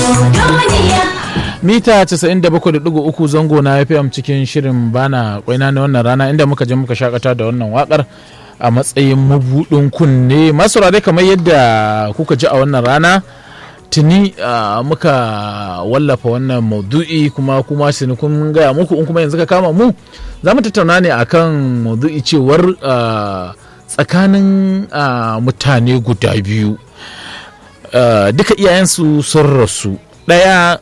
mita 97.3 zango na fm cikin shirin bana kwaina na wannan rana inda muka je muka shakata da wannan wakar a matsayin mabudin kunne masu dai kamar yadda kuka ji a wannan rana tuni muka wallafa wannan maudu'i kuma kuma shi kun gaya muku in kuma yanzu ka kama mu za mu tattauna ne akan maudu'i cewar tsakanin mutane guda biyu duka iyayensu sun rasu ɗaya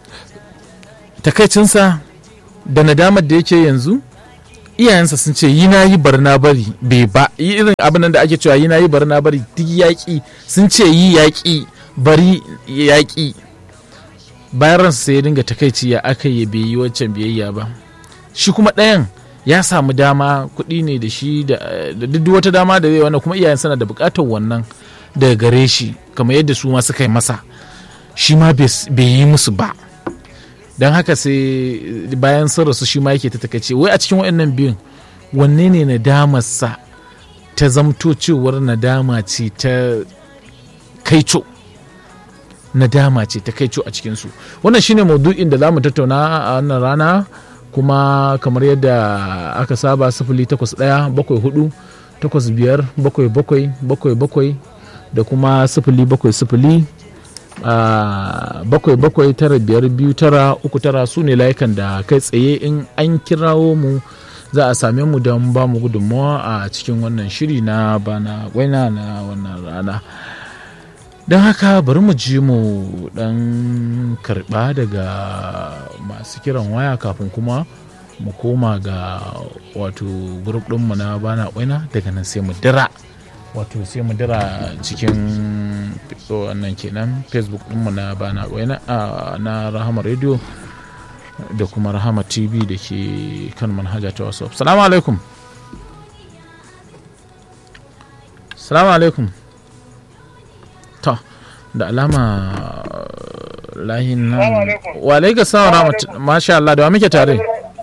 takaicinsa da nadamar da yake yanzu iyayensa sun ce yi na yi barna bari bai ba irin abin da ake cewa yi na yi barna bari duk yaƙi sun ce yi yaƙi bari yaƙi bayan ransa sai ya dinga takaici ya aka yi bai yi wancan biyayya ba shi kuma ɗayan ya samu dama kuɗi ne da shi da duk wata dama da zai wannan kuma iyayen sana da buƙatar wannan daga gare shi kamar yadda su ma suka yi masa shi ma bai yi musu ba don haka sai bayan sun rasu shi ma yake ta takaice wai a cikin waɗannan biyun wanne ne nadamarsa ta zamto cewar nadama ce ta kaico nadama ce ta kaico a cikinsu wannan shine maudu'in da za mu tattauna a wannan rana kuma kamar yadda aka saba sifili takwas ɗaya bakwai hudu takwas biyar bakwai bakwai bakwai bakwai da kuma sifili bakwai sifili bakwai bakwai tara biyar biyu tara uku tara su ne layukan da kai tsaye in an kirawo mu za a same mu don ba mu gudunmawa a cikin wannan shiri na bana gwaina na wannan rana don haka bari mu ji mu dan karba daga masu kiran waya kafin kuma mu koma ga wato grup ɗinmu na bana gwaina daga nan sai mu dira wato sai mu dira cikin wannan kenan facebook ɗinmu na bana gwaina na rahama radio da kuma rahama tv da ke kan manhaja ta whatsapp salamu alaikum salamu alaikum ta da alama lahin nan wa alaika salam rahmat masha Allah da wa muke tare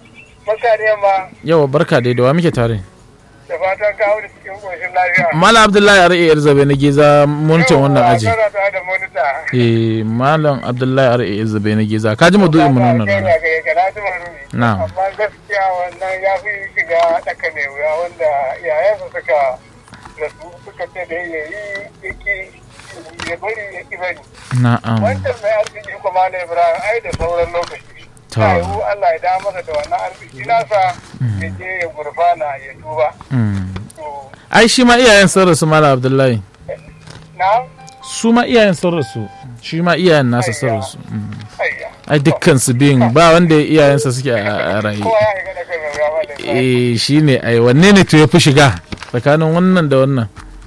yawa barka dai da wa muke tare da fatan kawo da cikin ƙoshin lafiya. Malam Abdullahi Are yar zabe na geza monita wannan aji. Eh Malam Abdullahi Are yar zabe na geza ka ji madu'in mu nan rana. Na. Amma gaskiya wannan ya fi shiga ɗaka ne wuya wanda iyayensa suka rasu suka ce da ya yi yaki ya bari ya ki bari. Na'am. Wancan mai arziki kuma na Ibrahim ai da sauran lokaci. Ta yiwu Allah ya da masa da wannan arziki nasa ya je ya gurfana ya duba. ai shi ma iyayen sun rasu mala abdullahi Na? su ma iyayen sun rasu shi ma iyayen nasa sun rasu ai dukkan su biyun ba wanda iyayensa suke a raye Kowa ya shiga ɗaka ne wuya wanda eh shi ne ai wanne ne to ya fi shiga tsakanin wannan da wannan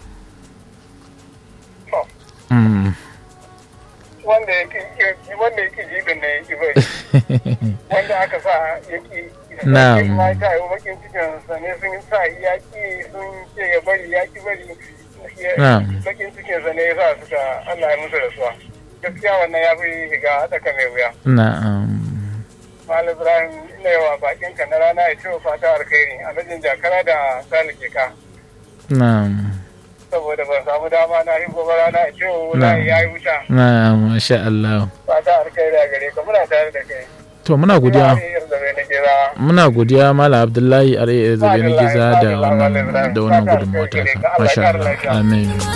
Mm. wanda ya ki wanda ya ki jibin da ya ki bai wanda aka sa ya ki Na'am. ma ta yi bakin cikin sa ne sun sa ya ki sun ce ya bari ya ki bari ya- Na'am. bakin cikin sa ne ya sa suka Allah ya musu rasuwa gaskiya wannan ya fi shiga tsaka mai wuya na'am Malam Ibrahim ina yawa bakin ka na rana ya ce wa fata alkhairi a mijin jakara da sani ke ka na'am saboda ban samu dama na yi gobe rana ya ce wa wula ya yi wuta na'am masha Allah fata alkhairi a gare ka muna tare da kai to muna godiya Ina yin zabe na gida. muna godiya mala abdullahi are zabe na giza da wannan da wannan gudunmawa ta masha Allah amin